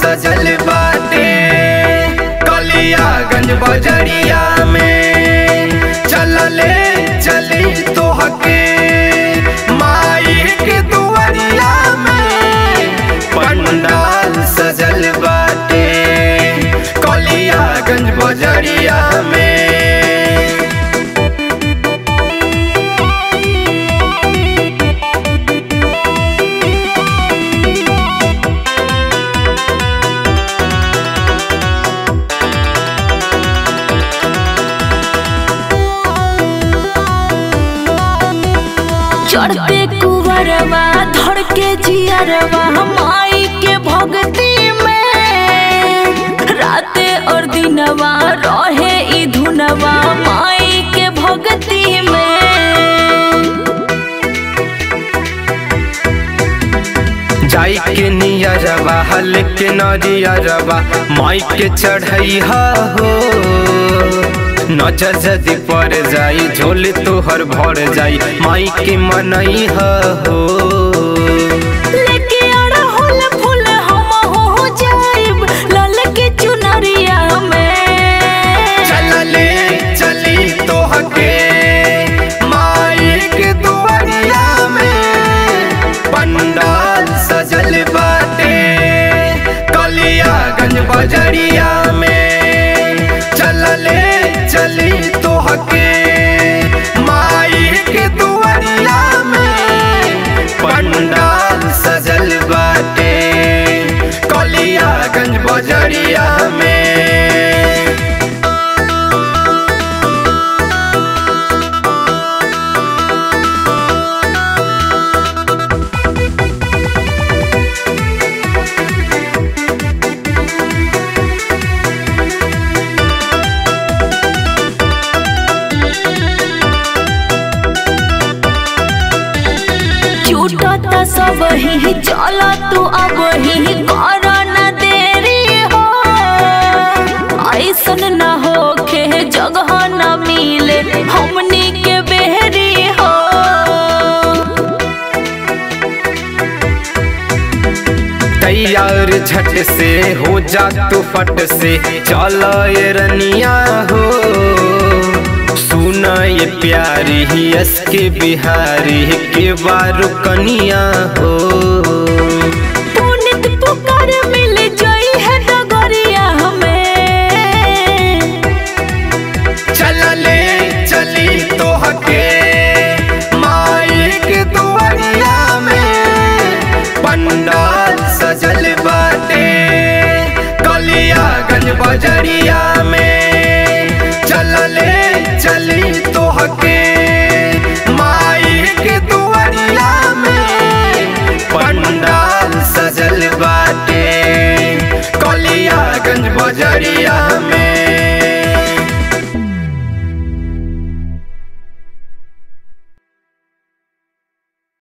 सजल बाटे कलियागंज बजरिया में चलले चली तोहके माई के दुआरिया में पंडाल सजल बाटे कलियागंज बजरिया में चढ़ते कुवरवा धड़ के जियरवा माई के भक्ति में राते और दिनवा रहे ई धुनवा माई के भक्ति में जाई के नियरवा हल के नरियरवा माई के चढ़ैहा हो नजर जदि पर जाई झोल तोहर भर जाई माई के मनैहा हो लेके अड़हुल फूल हम हो जाइब लाल के चुनरिया में चलले चली तोहके माई के दुआरिया में पंडाल सजल बाटे कलियागंज बजरिया में चलले चली तोहके माई के दुआरिया में पंडाल सजल बाटे कलियागंज बजरिया में छूटत सब ही चल तू अब ही कर न देरी हो ऐसन न होखे जगह न मिले हमनी के बेहरी हो तैयार झट से हो जा तू फट से चल ये रनिया हो सुना ये प्यारी ही यस के बिहारी के बारू कनिया हो पुनित पुकार मिल जाई है डगरिया हमें चलले चली तोहके माई के दुआरिया में पंडाल सजल बाटे कलियागंज बजरिया में चलले